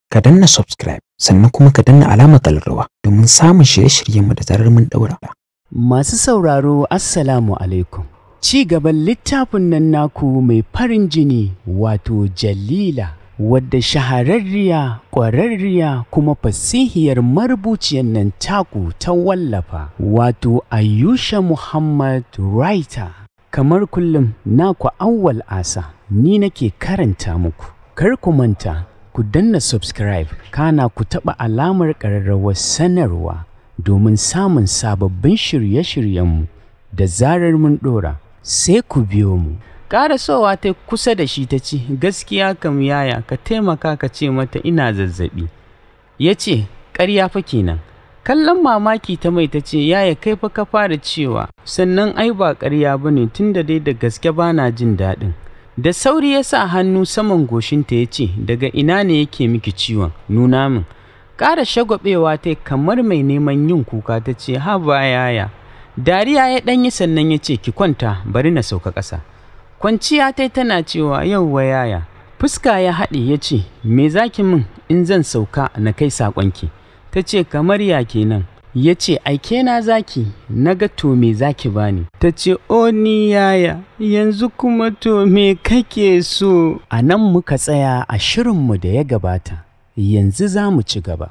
ka danna subscribe sannan kuma ka danna alamar kallarwa domin samun shirye-shiryenmu da zarar mun daura. Masu sauraro Assalamu alaikum. Ci gaban littafin nan naku mai farin jini wato Jalila wadda shahararriya, ƙwararriya kuma fasihiyar marubuciyar nan taku ta wallafa wato Ayusha Muhammad Writer. Kamar kullum naku awwal asa ni nake karanta muku. Kar ku manta ku danna subscribe kana ku taɓa alamar ƙararrawar sanarwa domin samun sababbin shirye-shiryenmu da zarar mun ɗora sai ku biyo mu. Ƙarasowa ta kusa da shi ta ce, Gaskiya kam yaya ka taimaka ka ce mata ina zazzaɓi. Ya ce, Ƙarya fa kenan. Kallon mamaki ta mai ta ce, Yaya kai fa ka fara cewa, sannan ai ba ƙarya ba ne tun da dai da gaske ba na jin daɗin. Da sauri ya sa hannu saman goshinta ya ce, Daga ina ne yake miki ciwon, nuna min. Ƙara shagwabewa ta kamar mai neman yin kuka ta ce, Haba yaya. Dariya ya ɗanyi sannan ya ce, Ki kwanta, bari na sauka ƙasa. Kwanciya ta tana cewa, Yauwa yaya. Fuska ya haɗe ya ce, Me za ki min in zan sauka na kai saƙonki? Ta ce, Kamar ya kenan. Ya ce, Aike na zaki, na ga to me zaki bani. Ta ce, O ni yaya, yanzu kuma to me kake so? A nan muka tsaya a shirinmu da ya gabata, yanzu za mu ci gaba.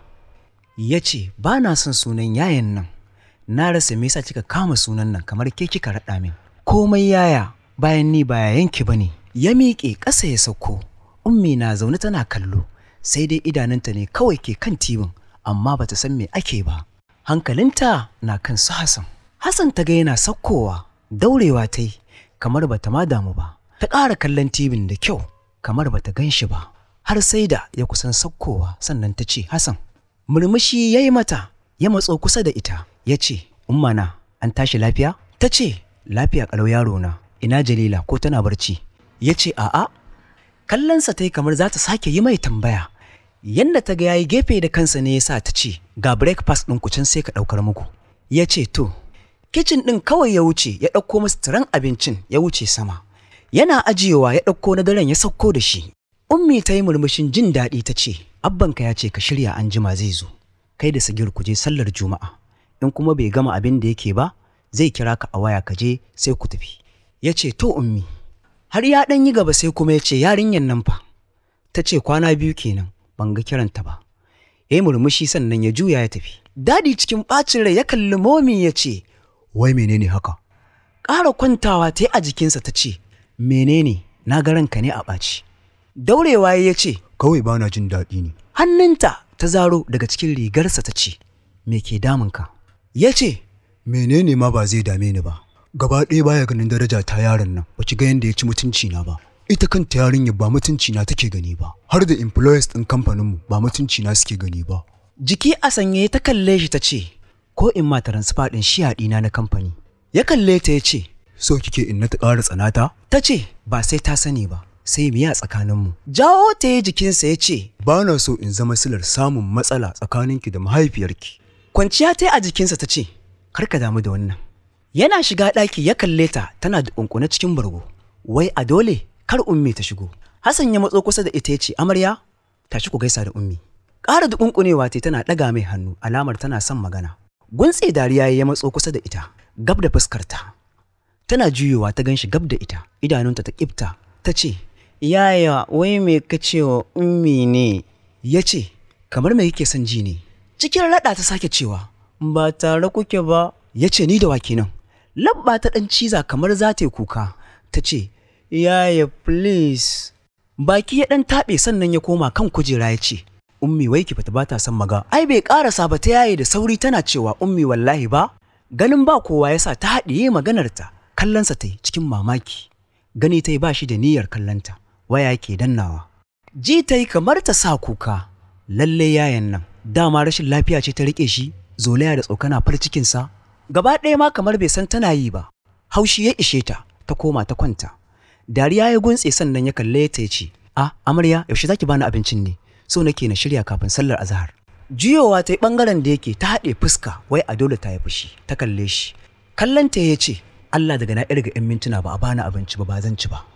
ya ce ba na son sunan yayan nan na rasa me yasa kika kama sunan nan kamar ke kika raɗa min komai yaya bayan ni ba yayanki ba ne ya miƙe ƙasa ya sauko ummi na zaune tana kallo sai dai idanunta ne kawai ke kan tibin amma bata san me ake ba hankalinta na kan su Hassan Hassan ta ga yana saukowa daurewa ta yi kamar bata ma damu ba ta ƙara kallon tibin da kyau kamar bata gan shi ba har sai da ya kusan saukowa sannan ta ce Hassan murmushi ya yi mata ya matso kusa da ita ya ce ummana an tashi lafiya ta ce lafiya ƙalau yaro na ina jalila ko tana barci ya ce a'a kallonsa ta yi kamar za ta sake yi mai tambaya yadda ta ga ya yi gefe da kansa ne ya sa ta ce ga breakfast ɗin ku can sai ka ɗaukar muku ya ce to kicin ɗin kawai ya wuce ya ɗauko musu tiran abincin ya wuce sama yana ajiyewa ya ɗauko na daren ya sauko da shi ummi ta yi murmushin jin daɗi ta ce abbanka ya ce ka shirya an jima zai zo kai da sigir ku je sallar juma'a in kuma bai gama abin da yake ba zai kira ka a waya ka je sai ku tafi ya ce to ummi har ya ɗan yi gaba sai kuma ya ce yarinyar nan fa ta ce kwana biyu kenan ban ga kiranta ba ya yi murmushi sannan ya juya ya tafi dadi cikin ɓacin rai ya kalli momi ya ce wai menene haka ƙara kwantawa ta yi a jikinsa ta ce menene na ga ranka ne a ɓaci daurewa ya ce kawai ba na jin daɗi ne hannunta ta zaro daga cikin rigarsa ta ce me ke damunka ya ce menene ma ba zai dame ni ba gaba ɗaya baya ganin daraja ta yaron nan ba ki ga yadda ya ci mutunci na ba ita kanta yarinyar ba mutunci na take gani ba har da employers ɗin kamfaninmu ba mutunci na suke gani ba jiki a sanye ta kalle shi ta ce ko in ma transfer ɗin shi ɗina na kamfani ya kalle ta ya ce so kike in na ta ƙara tsanata ta ce ba sai ta sani ba sai miya tsakaninmu. Jawo ta yi jikinsa ya ce, Ba na so in zama silar samun matsala tsakaninki da mahaifiyarki. Kwanciya ta yi a jikinsa ta ce, Kar ka damu da wannan. Yana shiga ɗaki ya kalle ta tana da ƙunƙune cikin bargo. Wai a dole kar ummi ta shigo. Hassan ya matso kusa da ita ya ce, Amarya, tashi ku gaisa da ummi. Ƙara da ƙunƙunewa ta tana ɗaga mai hannu alamar tana son magana. Guntse dariya ya matso kusa da ita, gab da fuskarta. Tana juyowa ta ganshi gab da ita, idanunta ta ƙifta, ta ce, Yaya, wai me ka ce wa ummi ne? Ya ce, kamar me yake son ji ne? Cikin raɗa ta sake cewa, ba tare kuke ba. Ya ce, ni da wa kenan. Labba ta ɗan ciza kamar za ta yi kuka. Ta ce, Yaya, please. Baki ya ɗan taɓe sannan ya koma kan kujera ya ce, Ummi wai ki fita ba ta son maga. Ai bai ƙarasa ba ta yaye da sauri tana cewa Ummi wallahi ba. Ganin ba kowa ya sa ta haɗiye maganarta. Kallonsa ta yi cikin mamaki. Gani ta yi ba shi da niyyar kallonta. waya ke dannawa. Ji ta yi kamar ta sa kuka, lalle yayan nan, dama rashin lafiya ce ta riƙe shi, zolaya da tsokana far cikinsa, gaba ɗaya ma kamar bai san tana yi ba, haushi ya ishe ta, ta koma ta kwanta. Dariya ya guntse sannan ya kalle ta ya ce, A, amarya, yaushe zaki bani abincin ne, so nake na shirya kafin sallar azahar. Juyowa ta yi ɓangaren da yake ta haɗe fuska, wai a dole ta yi fushi, ta kalle shi. Kallon ta ya ce, Allah daga na irga 'yan mintuna ba a bani abinci ba ba zan ci ba.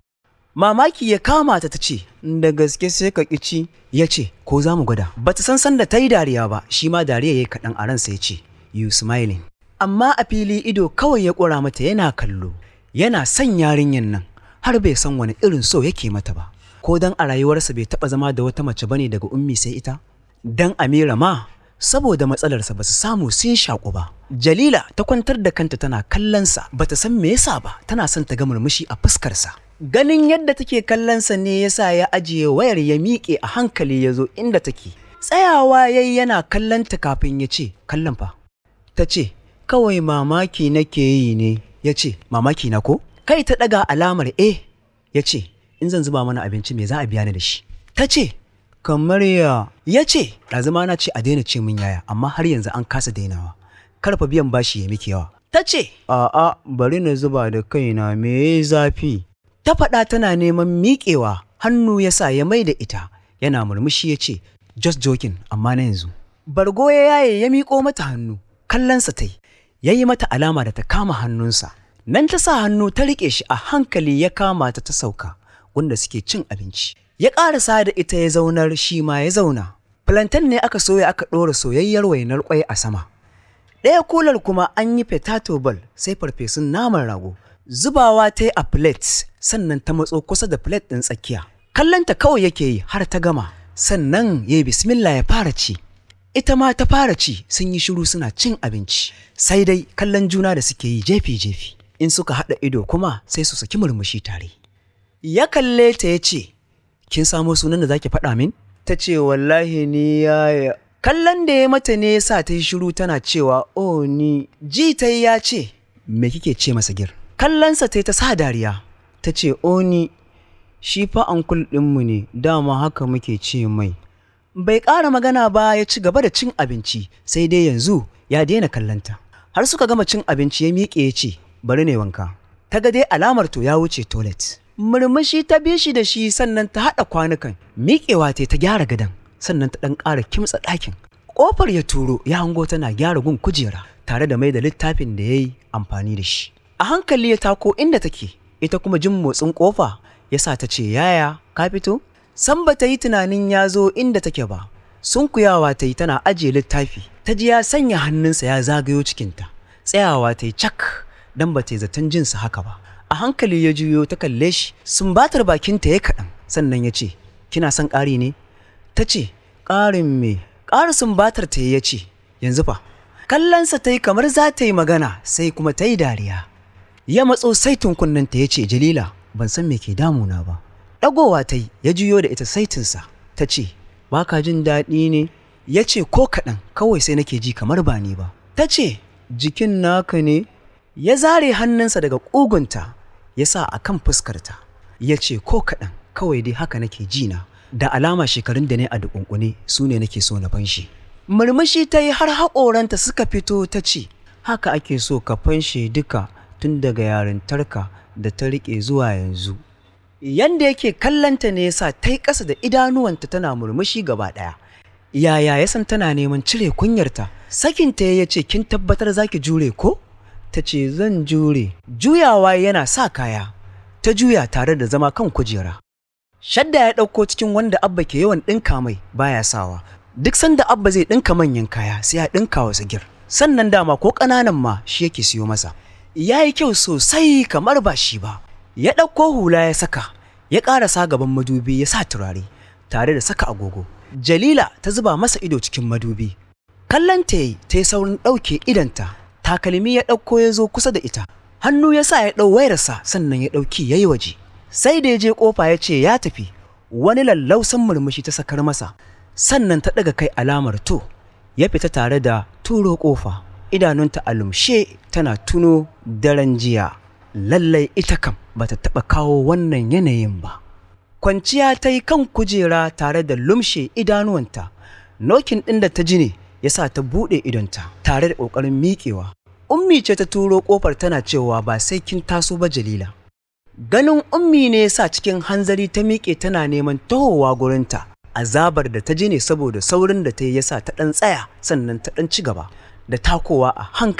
mamaki ya kama ta ta ce da gaske sai ka ƙici ya ce ko za mu gwada ba ta san sanda ta yi dariya ba shi ma dariya ya yi kaɗan a ransa ya ce you smiling amma a fili ido kawai ya ƙura mata yana kallo yana son yarinyan nan har bai san wani irin so yake mata ba ko dan a rayuwarsa bai taɓa zama da wata mace bane daga ummi sai ita dan amira ma saboda matsalarsa ba su samu sun shaƙu ba jalila ta kwantar da kanta tana kallonsa ba ta san me yasa ba tana son ta ga murmushi a fuskarsa ganin yadda take kallonsa ne yasa ya ajiye wayar ya miƙe a hankali ya zo inda take tsayawa yayi yana kallonta kafin ya ce kallon fa ta ce kawai mamaki nake yi ne ya ce mamaki na ko kai ta ɗaga alamar e ya ce in zan zuba mana abinci me za a biya ni da shi ta ce kamar ya ya ce ɗazuma na ce a daina ce min yaya amma har yanzu an kasa dainawa karfa biyan bashi ya miki yawa ta ce a'a bari na zuba da kaina me zafi ta faɗa tana neman miƙewa hannu ya sa ya mai da ita yana murmushi ya ce just joking amma na yanzu bargo ya yaye ya miƙo mata hannu kallonsa ta yi ya yi mata alama da ta kama hannunsa nan ta sa hannu ta riƙe shi a hankali ya kama ta ta sauka wanda suke cin abinci ya ƙarasa da ita ya zaunar shi ma ya zauna plantain ne aka soya aka ɗora soyayyar wainar ƙwai a sama ɗaya kular kuma an yi potato ball sai farfesun naman rago zubawa ta yi a plate sannan ta matso kusa da plate ɗin tsakiya kallonta kawai yake yi har ta gama sannan ya yi bismillah ya fara ci ita ma ta fara ci sun yi shiru suna cin abinci sai dai kallon juna da suke yi jefi-jefi in suka haɗa ido kuma sai su saki murmushi tare ya kalle ta ya ce kin samo sunan da zaki faɗa min ta ce wallahi ni yaya kallon da ya mata ne sa ta yi shiru tana cewa o ni ji ta ya ce me kike ce masa gir kallonsa ta ta sa dariya ta ce o ni shi fa ankul ɗinmu ne dama haka muke ce mai bai ƙara magana ba ya ci gaba da cin abinci sai dai yanzu ya daina kallonta har suka gama cin abinci ya miƙe ya ce bari ne wanka ta ga dai alamar to ya wuce toilet murmushi ta bi shi da shi sannan ta haɗa kwanukan miƙewa ta ta gyara gadon sannan ta ɗan ƙara kimtsa ɗakin ƙofar ya turo ya hango tana gyara gun kujera tare da mai da littafin da ya yi amfani da shi a hankali ya tako inda take ita kuma jin motsin ƙofa ya sa ta ce yaya ka fito san ba ta yi tunanin ya zo inda take ba sunkuyawa ta yi tana ajiye littafi ta ji ya sanya hannunsa ya zagayo cikinta tsayawa ta yi cak don ba ta yi zaton jinsa haka ba a hankali ya juyo ta kalle shi sumbatar bakinta ya kaɗan sannan ya ce kina son ƙari ne ta ce ƙarin me ƙara sumbatar ta ya ce yanzu fa kallonsa ta yi kamar za ta yi magana sai kuma ta yi dariya ya matso sai tunkunnanta ya ce jalila ban san me ke damuna ba ɗagowa ta yi ya juyo da ita saitinsa ta ce ba ka jin daɗi ne ya ce ko kaɗan kawai sai nake ji kamar ba ni ba ta ce jikin naka ne ya zare hannunsa daga ƙugunta ya sa a kan fuskarta ya ce ko kaɗan kawai dai haka nake ji na da alama shekarun da ne a dukunkune su ne nake so na fanshi murmushi ta yi har haƙoranta suka fito ta ce haka ake so ka fanshe duka tun daga yarintarka da ta riƙe zuwa yanzu yanda yake kallanta ne yasa ta yi ƙasa da idanuwanta tana murmushi gaba ɗaya yaya ya san tana neman cire kunyarta sakinta ya ce kin tabbatar zaki jure ko ta ce zan jure juyawa yana sa kaya ta juya tare da zama kan kujera shadda ya ɗauko cikin wanda abba ke yawan ɗinka mai baya sawa duk sanda abba zai ɗinka manyan kaya sai ya ɗinka wa sigir sannan dama ko ƙananan ma shi yake siyo masa ya yi kyau sosai kamar ba shi ba ya ɗauko hula ya saka ya ƙarasa gaban madubi ya sa turare tare da saka agogo jalila ta zuba masa ido cikin madubi kallon ta yi ta yi saurin ɗauke idanta takalmi ya ɗauko ya zo kusa da ita hannu ya sa ya ɗau wayarsa sannan ya ɗauki ya yi waje sai da ya je ƙofa ya ce ya tafi wani lallausan murmushi ta sakar masa sannan ta ɗaga kai alamar to ya fita tare da turo ƙofa idanunta a lumshe tana tuno daren jiya lallai ita kam bata taɓa kawo wannan yanayin ba kwanciya ta yi kan kujera tare da lumshe idanuwanta nokin ɗin da ta ji ne ya sa ta buɗe idonta tare da ƙoƙarin miƙewa ummi ce ta turo ƙofar tana cewa ba sai kin taso ba jalila ganin ummi ne sa cikin hanzari ta miƙe tana neman tahowa gurinta azabar da ta ji ne saboda saurin da ta yi yasa ta ɗan tsaya sannan ta ɗan ci gaba da takowa a hankali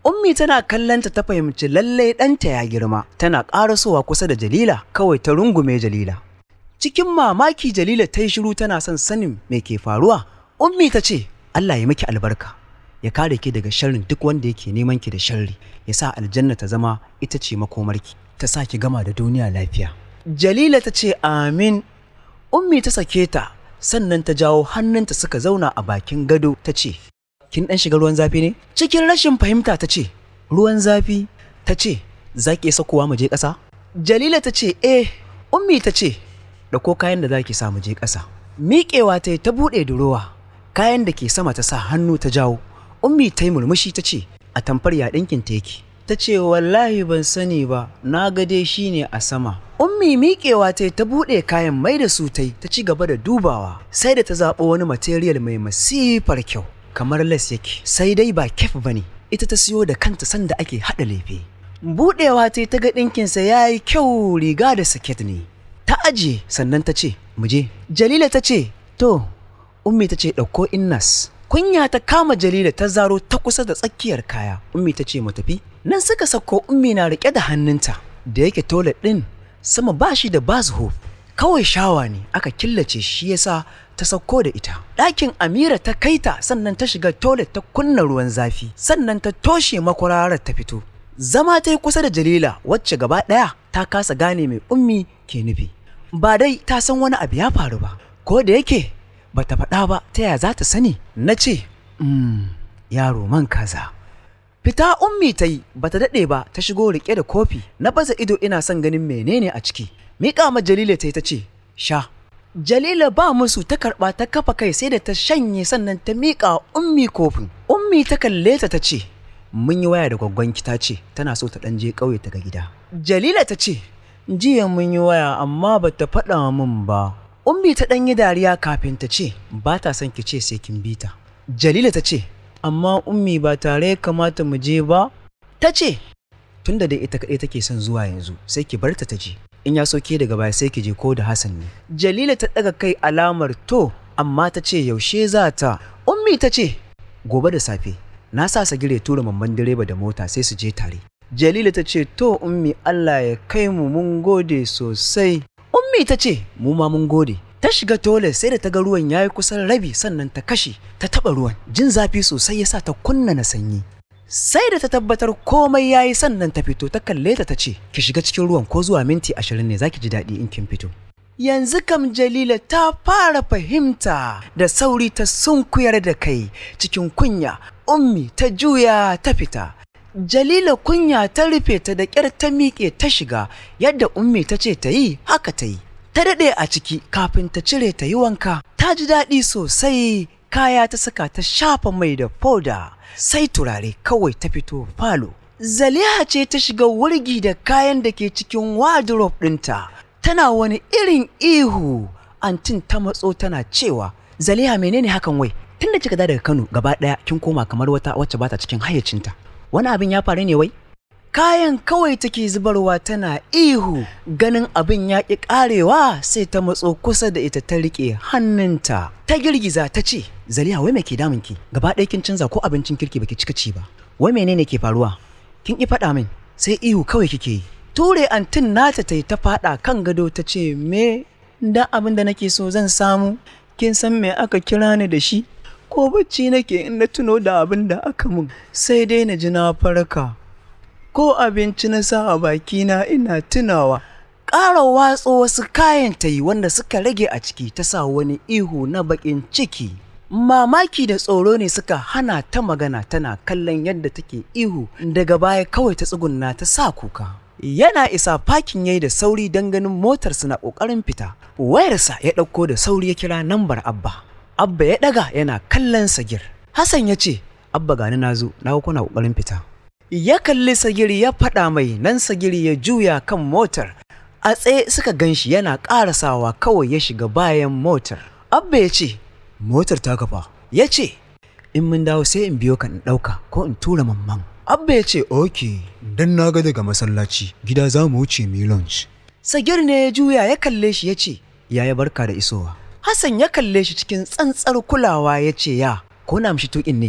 Ummi tana kallonta ta fahimci lallai ɗanta ya girma, tana ƙarasowa kusa da Jalila kawai ta rungume Jalila. Cikin mamaki Jalila ta yi shiru tana son sanin me ke faruwa. Ummi ta ce, Allah ya miki albarka, ya kare ki daga sharrin duk wanda yake neman ki da sharri, ya sa aljanna ta zama ita ce makomarki, ta sa ki gama da duniya lafiya. Jalila ta ce, Amin. Ummi ta sake ta, sannan ta jawo hannunta suka zauna a bakin gado ta ce, kin ɗan shiga ruwan zafi ne? Cikin rashin fahimta ta ce, ruwan zafi ta ce, za ki sakowa mu je ƙasa? Jalila ta ce, eh, ummi ta ce, ɗauko kayan da za ki sa mu je ƙasa. Miƙewa ta yi ta buɗe durowa, kayan da ke sama ta sa hannu ta jawo. Ummi ta yi murmushi ta ce, a tamfar ya ɗinkin ta yake. Ta ce, wallahi ban sani ba, na ga dai shi ne a sama. Ummi miƙewa ta yi ta buɗe kayan mai da su ta yi ta ci gaba da dubawa, sai da ta zaɓo wani material mai masifar kyau. kamar les yake sai dai ba kef bane ita ta siyo da kanta sanda ake haɗa lefe buɗewa ta ta ga ɗinkinsa ya yi kyau riga da saket ne ta ajiye sannan ta ce mu je jalila ta ce to ummi ta ce ɗauko innas kunya ta kama jalila ta zaro ta kusa da tsakiyar kaya ummi ta ce mu tafi nan suka sako ummi na riƙe da hannunta da yake toilet ɗin sama ba shi da bathrobe kawai shawa ne aka killace shi yasa ta sauko da ita. Ɗakin Amira ta kaita sannan ta shiga toilet ta kunna ruwan zafi sannan ta toshe makwararar ta fito. Zama ta yi kusa da Jalila wacce gaba ɗaya ta kasa gane mai ummi ke nufi. Ba dai ta san wani abu ya faru ba, ko da yake ba ta faɗa ba ta ya za ta sani. Na ce, mm, yaro man kaza. Fita ummi ta yi ba ta daɗe ba ta shigo riƙe da kofi na baza ido ina son ganin menene a ciki. Miƙa ma Jalila ta yi ta ce, sha. Jalila ba musu ta karɓa ta kafa kai sai da ta shanye sannan ta miƙa ummi kofin. Ummi ta kalle ta ta ce, Mun yi waya da gwaggonki ta ce tana so ta ɗan je ƙauye ta ga gida. Jalila ta ce, Jiya mun yi waya amma ba ta faɗa min ba. Ummi ta ɗan yi dariya kafin ta ce, Ba ta son ki ce sai kin bi ta. Jalila ta ce, Amma ummi ba tare ya kamata mu je ba? Ta ce, Tunda dai ita kaɗai take son zuwa yanzu sai ki bar ta ta je. in ya so ke daga baya sai ki je ko da Hassan ne. Jalila ta ɗaga kai alamar to amma ta ce yaushe za ta. Ummi ta ce gobe da safe na sa sagire tura mamman direba da mota sai su je tare. Jalila ta ce to ummi Allah ya kai mu mun gode sosai. Ummi ta ce mu ma mun gode. Ta shiga tole sai da ta ga ruwan ya yi kusan rabi sannan ta kashe ta taɓa ruwan. Jin zafi sosai ya sa ta kunna na sanyi. sai da ta tabbatar komai ya yi sannan ta fito ta kalle ta ta ce ki shiga cikin ruwan ko zuwa minti ashirin ne zaki ji daɗi in kin fito yanzu kam jalila ta fara fahimta da sauri ta sunkuyar da kai cikin kunya ummi ta juya ta fita jalila kunya ta rufe ta da ƙyar ta miƙe ta shiga yadda ummi ta ce ta yi haka ta yi ta daɗe a ciki kafin ta cire ta yi wanka ta ji daɗi sosai kaya ta saka ta shafa mai da foda sai turare kawai ta fito falo. Zaliha ce ta shiga wurgi da kayan da ke cikin wardrobe ɗinta. Tana wani irin ihu. Antin ta matso tana cewa, Zaliha menene hakan wai? Tun da kika daga Kano gaba ɗaya kin koma kamar wata wacce bata cikin hayyacinta. Wani abin ya faru ne wai? Kayan kawai take zubarwa tana ihu ganin abin ya ƙi ƙarewa sai ta matso kusa da ita ta riƙe hannunta. Ta girgiza ta ce, Zaliha wai me ke damunki? Gaba ɗaya kin canza ko abincin kirki baki cika ci ba. Wai menene ke faruwa? Kin ƙi faɗa min sai ihu kawai kike yi. Ture antin nata ta yi ta faɗa kan gado ta ce me da abin da nake so zan samu. Kin san me aka kira ni da shi? Ko bacci nake in na tuno da abin da aka mun sai dai na ji na farka. ko abinci na sa a bakina ina tunawa ƙara watso wasu kayan ta yi wanda suka rage a ciki ta sa wani ihu na baƙin ciki mamaki da tsoro ne suka hana ta magana tana kallon yadda take ihu daga baya kawai ta tsugunna ta sa kuka yana isa fakin yayi da sauri don ganin motarsa na ƙoƙarin fita wayarsa ya ɗauko da sauri ya kira nambar abba abba ya ɗaga yana kallon sagir hassan ya ce abba gani na zo na kuna ƙoƙarin fita ya kalli sagiri ya faɗa mai nan sagiri ya juya kan motar a tsaye suka gan shi yana ƙarasawa kawai ya shiga bayan motar abba ya ce motar ta kafa ya ce in mun dawo sai in biyo ka in ɗauka ko in tura mamman abba ya ce ok Dan na ga daga masallaci gida za mu wuce mu yi lunch. sagir ne ya juya ya kalle shi ya ce yaya barka da isowa hassan ya kalle shi cikin tsantsar kulawa ya ce ya ko na mishi tuƙin ne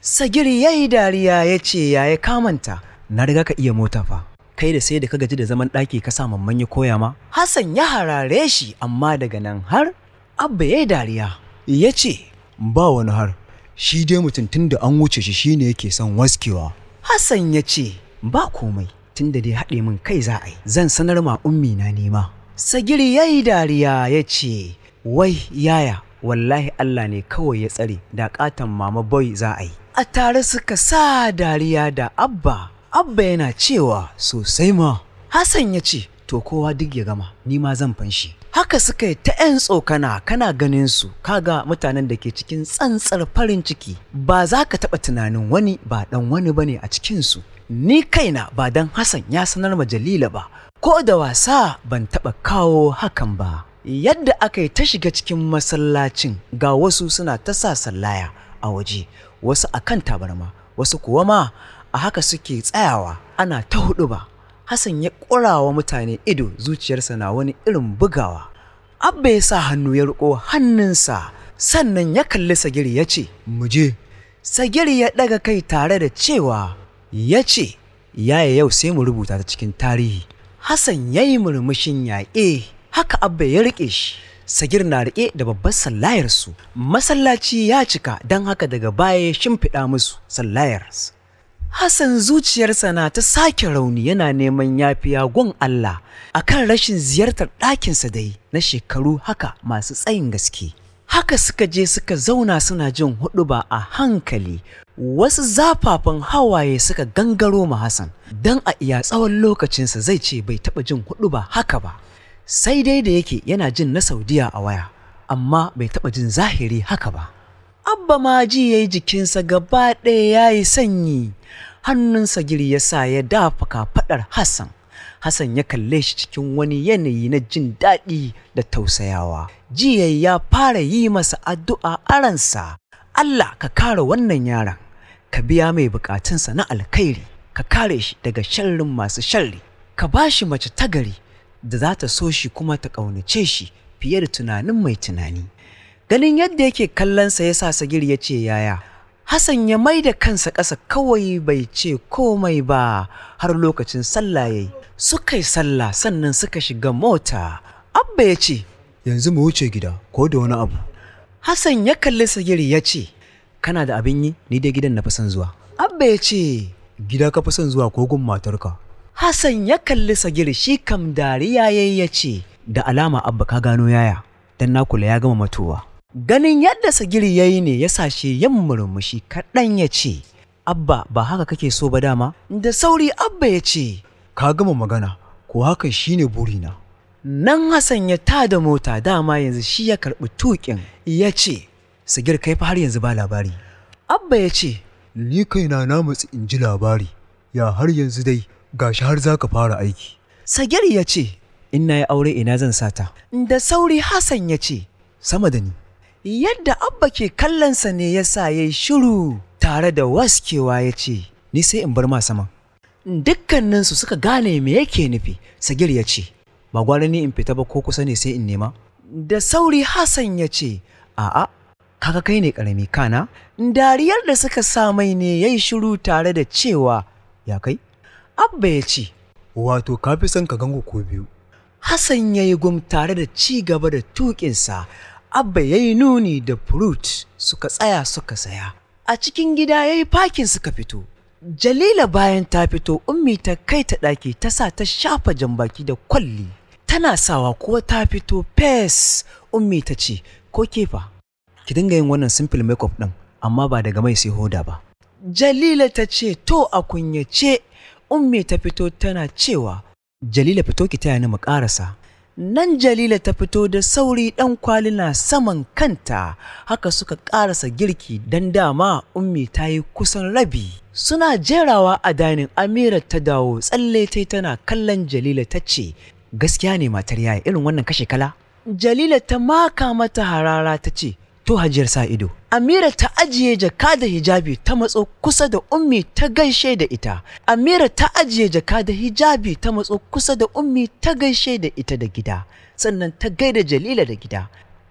Sagiri ya yi dariya ya ce ya ya kamanta, na riga ka iya mota fa. Kai da sai da ka gaji da zaman ɗaki ka sa mamman ya koya ma? Hassan ya harare shi amma daga nan har Abba ya yi dariya. Ya ce, Ba wani har, shi dai mutum tun da an wuce shi shine yake son waskewa. Hassan ya ce, ba komai, tun da dai haɗe min kai za a yi, zan sanar ma ummi na nema. Sagiri ya yi dariya ya ce, wai yaya, wallahi Allah ne kawai ya tsare da ƙaton mama boy za a yi. A tare suka sa dariya da Abba, Abba yana cewa Sosai ma, Hassan ya ce, To kowa duk ya gama, ni ma zan fanshi. Haka suka yi ta 'yan tsokana kana ganin su, kaga mutanen da ke cikin tsantsar farin ciki, ba za ka taɓa tunanin wani ba ɗan wani ba ne a cikinsu. Ni kaina ba dan Hassan ya sanar ma Jalila ba, ko da wasa ban taɓa kawo hakan ba. Yadda aka yi ta shiga cikin masallacin ga wasu suna ta sa sallaya a waje, wasu a kan tabarma, wasu kuwa ma a haka suke tsayawa ana ta huɗu ba. Hassan ya ƙurawa mutane ido zuciyarsa na wani irin bugawa. Abba ya sa hannu ya riƙo hannunsa sannan ya kalli Sagiri ya ce, mu je. Sagiri ya ɗaga kai tare da cewa ya ce, yaya yau sai mu rubuta ta cikin tarihi. Hassan ya yi murmushin yaƙe, haka Abba ya riƙe shi. Sagir na riƙe da babbar sallayarsu. Masallaci ya cika don haka daga baya ya shimfiɗa musu sallayarsu. Hassan zuciyarsa na ta sake rauni yana neman yafiya gun Allah akan rashin ziyartar ɗakinsa da yi na shekaru haka masu tsayin gaske. Haka suka je suka zauna suna jin huɗuba a hankali wasu zafafan hawaye suka gangaro ma Hassan don a iya tsawon lokacinsa zai ce bai taɓa jin huɗuba haka ba. Sai dai da yake yana jin na Saudiya a waya amma bai taɓa jin zahiri haka ba. Abba ma ji ya yi jikinsa gaba ɗaya ya yi sanyi, hannunsa giri ya sa ya dafa kafaɗar Hassan. Hassan ya kalle shi cikin wani yanayi na jin daɗi da tausayawa. Jiya ya fara yi masa addu'a a ransa. Allah ka kare wannan yaron, ka biya mai bukatunsa na alkhairi, ka kare shi daga sharrin masu sharri, ka ba shi mace tagari da za ta so shi kuma ta ƙaunace shi fiye da tunanin mai tunani. ganin yadda yake kallonsa ya sa sagir ya ce yaya hassan ya mai da kansa ƙasa kawai bai ce komai ba har lokacin sallah ya yi suka yi sallah sannan suka shiga mota abba ya ce Yanzu mu wuce gida ko da wani abu. hassan ya kalli sagir ya ce kana da abin yi ni dai gidan na fi son zuwa abba ya ce Gida ka fi son zuwa ko gun matarka. hassan ya kalli sagir shi kam dariya yayi ya ce da alama abba ka gano yaya dan na kula ya gama matowa Ganin yadda Sagiri ya yi ne ya sashe yin murmushi kaɗan ya ce, Abba ba haka kake so ba dama? Da sauri Abba ya ce, Ka gama magana, ko hakan shine burina. Nan Hassan ya tada mota dama yanzu shi ya karɓi tuƙin ya ce, Sagir kai fa har yanzu ba labari. Abba ya ce, Ni kaina na matsi in ji labari, ya har yanzu dai gashi har za ka fara aiki. Sagir ya ce, In na yi aure ina zan sata. Da sauri Hassan ya ce, Sama da ni, Yadda Abba ke kallonsa ne ya sa ya yi shiru tare da waskewa ya ce, Ni sai in bar ma saman. Dukkaninsu suka gane me yake nufi, Sagir ya ce, Ba gwara ni in fita ba ko kusa ne sai in nema? Da sauri Hassan ya ce, A'a, kaga kai ne ƙarami kana? Dariyar da suka sa mai ne ya yi shiru tare da cewa, Ya kai? Abba ya ce, wato ka fi son ka gango ko biyu. Hassan ya yi gum tare da ci gaba da tuƙinsa, Abba ya yi nuni da fruit suka tsaya suka saya. A cikin gida ya yi fakin suka fito. Jalila bayan ta fito, Ummi ta kai ta ɗaki ta sa ta shafa jambaki da kwalli. Tana sawa kuwa ta fito fes. Ummi ta ce, ko kefa, ki dinga yin wannan simple makeup ɗin, amma ba daga mai sai hoda ba. Jalila ta ce, to a kunyace, Ummi ta fito tana cewa, Jalila fito ki taya ni mu ƙarasa. Nan Jalila ta fito da sauri ɗan kwali na saman kanta, haka suka ƙarasa girki don dama ummi ta yi kusan rabi. Suna jerawa a dainin Amira ta dawo tsalle ta tana kallon Jalila ta ce, Gaskiya ne matar yaya irin wannan kashe kala? Jalila ta maka mata harara ta ce, To hajiyar sa ido. Amira ta ajiye jaka da hijabi ta matso kusa da ummi ta gaishe da ita. Amira ta ajiye jaka da hijabi ta matso kusa da ummi ta gaishe da ita da gida. Sannan ta gaida Jalila da gida.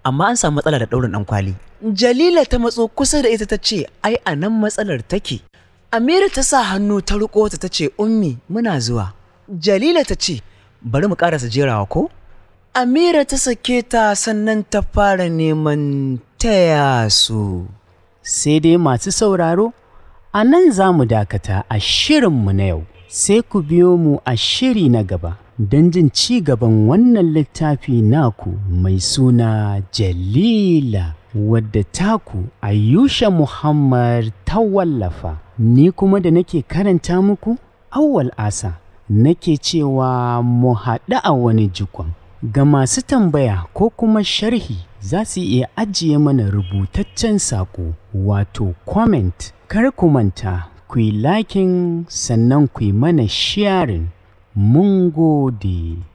amma an samu matsala da ɗaurin ɗan kwali. Jalila ta matso kusa da ita ta ce, ai a nan matsalar take. Amira ta sa hannu ta riƙo ta ta ce, Ummi, muna zuwa. Jalila ta ce, bari mu ƙarasa jerawa ko? Amira ta sake ta sannan ta fara neman taya su. Sai dai masu sauraro, a nan za mu dakata a shirinmu na yau, sai ku biyo mu a shiri na gaba don jin ci gaban wannan littafi naku mai suna Jalila, wadda taku Ayusha Muhammad ta wallafa. Ni kuma da nake karanta muku, awwal asa, nake cewa mu haɗu a wani jikon. Ga masu tambaya ko kuma sharhi za su iya ajiye mana rubutaccen saƙo wato comment kar ku manta ku yi liking sannan ku yi mana sharing mun gode.